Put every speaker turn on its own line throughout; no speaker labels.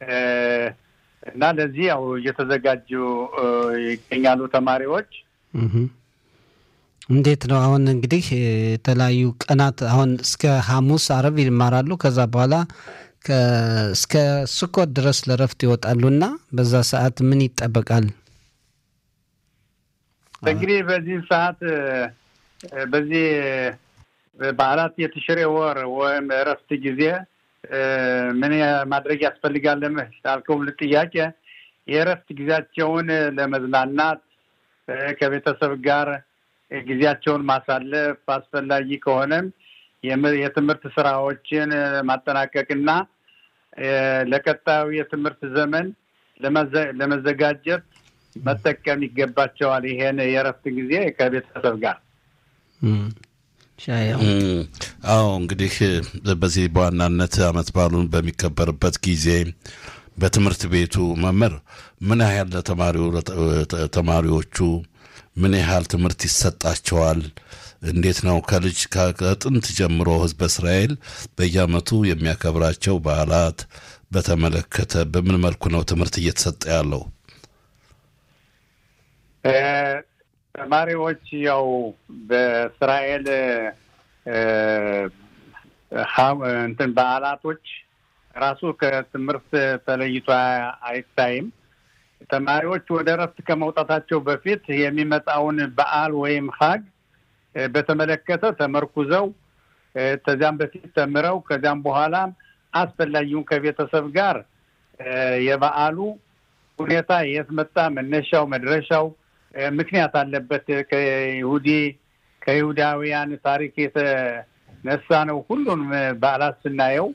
እና ለዚህ ያው እየተዘጋጁ ይገኛሉ ተማሪዎች።
እንዴት ነው አሁን እንግዲህ የተለያዩ ቀናት አሁን እስከ ሐሙስ አረብ ይማራሉ። ከዛ በኋላ እስከ ስኮት ድረስ ለረፍት ይወጣሉ እና በዛ ሰዓት ምን ይጠበቃል?
እንግዲህ በዚህ ሰዓት በዚህ በዓላት የትሽሬ ወር ወይም እረፍት ጊዜ ምን ማድረግ ያስፈልጋል ላልከው ጥያቄ የእረፍት ጊዜያቸውን ለመዝናናት ከቤተሰብ ጋር ጊዜያቸውን ማሳለፍ አስፈላጊ ከሆነም የትምህርት ስራዎችን ማጠናቀቅና ለቀጣዩ የትምህርት ዘመን ለመዘጋጀት መጠቀም ይገባቸዋል። ይሄን የእረፍት ጊዜ ከቤተሰብ ጋር
አዎ እንግዲህ በዚህ በዋናነት አመት በዓሉን በሚከበርበት ጊዜ በትምህርት ቤቱ መምህር ምን ያህል ተማሪዎቹ ምን ያህል ትምህርት ይሰጣቸዋል? እንዴት ነው ከልጅ ከጥንት ጀምሮ ህዝበ እስራኤል በየአመቱ የሚያከብራቸው በዓላት በተመለከተ በምን መልኩ ነው ትምህርት እየተሰጠ ያለው?
ተማሪዎች ያው በእስራኤል እንትን በዓላቶች ራሱ ከትምህርት ተለይቶ አይታይም። ተማሪዎች ወደ እረፍት ከመውጣታቸው በፊት የሚመጣውን በዓል ወይም ሀግ በተመለከተ ተመርኩዘው ከዚያም በፊት ተምረው ከዚያም በኋላ አስፈላጊውን ከቤተሰብ ጋር የበዓሉ ሁኔታ የት መጣ፣ መነሻው፣ መድረሻው ምክንያት አለበት ከይሁዲ ከይሁዳውያን ታሪክ የተነሳ ነው። ሁሉንም በዓላት ስናየው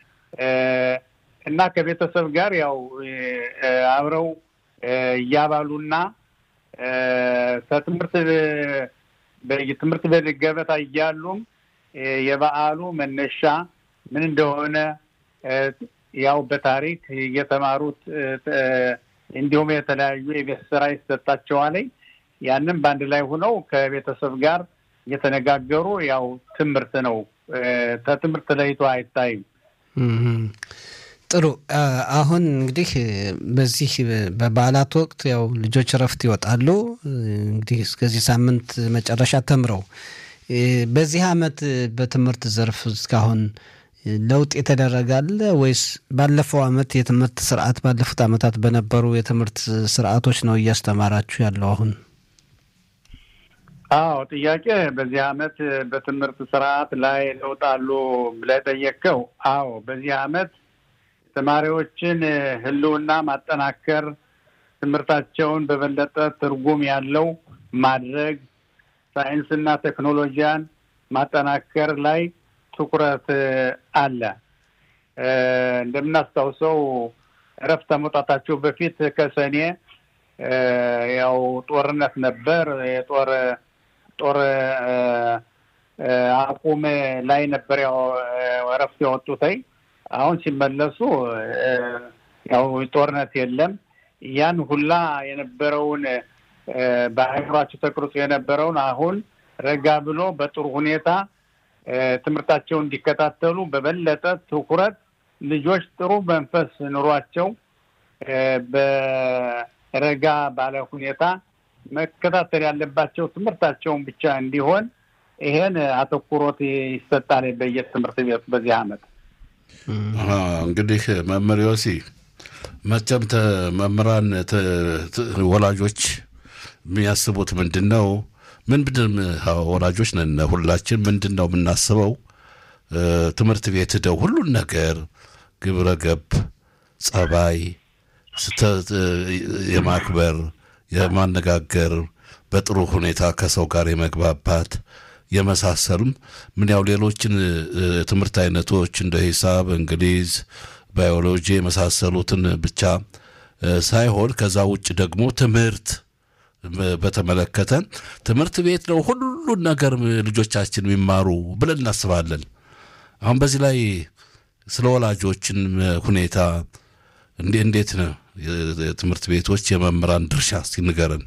እና ከቤተሰብ ጋር ያው አብረው እያባሉና ከትምህርት ትምህርት ቤት ገበታ እያሉም የበዓሉ መነሻ ምን እንደሆነ ያው በታሪክ እየተማሩት እንዲሁም የተለያዩ የቤት ስራ ይሰጣቸዋል። ያንም በአንድ ላይ ሆነው ከቤተሰብ ጋር እየተነጋገሩ ያው ትምህርት ነው። ከትምህርት ለይቶ አይታይም።
ጥሩ። አሁን እንግዲህ በዚህ በበዓላት ወቅት ያው ልጆች እረፍት ይወጣሉ። እንግዲህ እስከዚህ ሳምንት መጨረሻ ተምረው በዚህ አመት በትምህርት ዘርፍ እስካሁን ለውጥ የተደረጋለ ወይስ ባለፈው አመት የትምህርት ስርዓት ባለፉት አመታት በነበሩ የትምህርት ስርዓቶች ነው እያስተማራችሁ ያለው አሁን?
አዎ ጥያቄ በዚህ አመት በትምህርት ስርዓት ላይ ለውጥ አሉ ብለህ ጠየቅከው። አዎ በዚህ አመት ተማሪዎችን ህልውና ማጠናከር፣ ትምህርታቸውን በበለጠ ትርጉም ያለው ማድረግ፣ ሳይንስና ቴክኖሎጂያን ማጠናከር ላይ ትኩረት አለ። እንደምናስታውሰው እረፍት ከመውጣታቸው በፊት ከሰኔ ያው ጦርነት ነበር። የጦር ጦር አቁም ላይ ነበር ያው እረፍት ያወጡትኝ። አሁን ሲመለሱ ያው ጦርነት የለም። ያን ሁላ የነበረውን በአእምሯቸው ተቀርጾ የነበረውን አሁን ረጋ ብሎ በጥሩ ሁኔታ ትምህርታቸውን እንዲከታተሉ በበለጠ ትኩረት ልጆች ጥሩ መንፈስ ኑሯቸው በረጋ ባለ ሁኔታ መከታተል ያለባቸው ትምህርታቸውን ብቻ እንዲሆን ይሄን አተኩሮት ይሰጣል በየትምህርት ቤቱ በዚህ አመት።
እንግዲህ መምህር ዮሲ መቼም መምህራን ወላጆች የሚያስቡት ምንድን ነው? ምንድን ወላጆች ነን ሁላችን። ምንድን ነው የምናስበው? ትምህርት ቤት ሄደው ሁሉን ነገር ግብረ ገብ፣ ጸባይ፣ የማክበር፣ የማነጋገር፣ በጥሩ ሁኔታ ከሰው ጋር የመግባባት የመሳሰሉም ምን ያው ሌሎችን ትምህርት አይነቶች እንደ ሂሳብ፣ እንግሊዝ፣ ባዮሎጂ የመሳሰሉትን ብቻ ሳይሆን ከዛ ውጭ ደግሞ ትምህርት በተመለከተ ትምህርት ቤት ነው ሁሉን ነገር ልጆቻችን የሚማሩ ብለን እናስባለን። አሁን በዚህ ላይ ስለ ወላጆችን ሁኔታ እንዴ እንዴት ነው የትምህርት ቤቶች የመምህራን ድርሻ እስቲ ንገረን።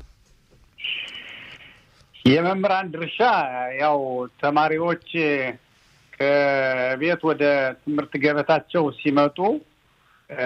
የመምህራን ድርሻ ያው ተማሪዎች ከቤት ወደ ትምህርት ገበታቸው ሲመጡ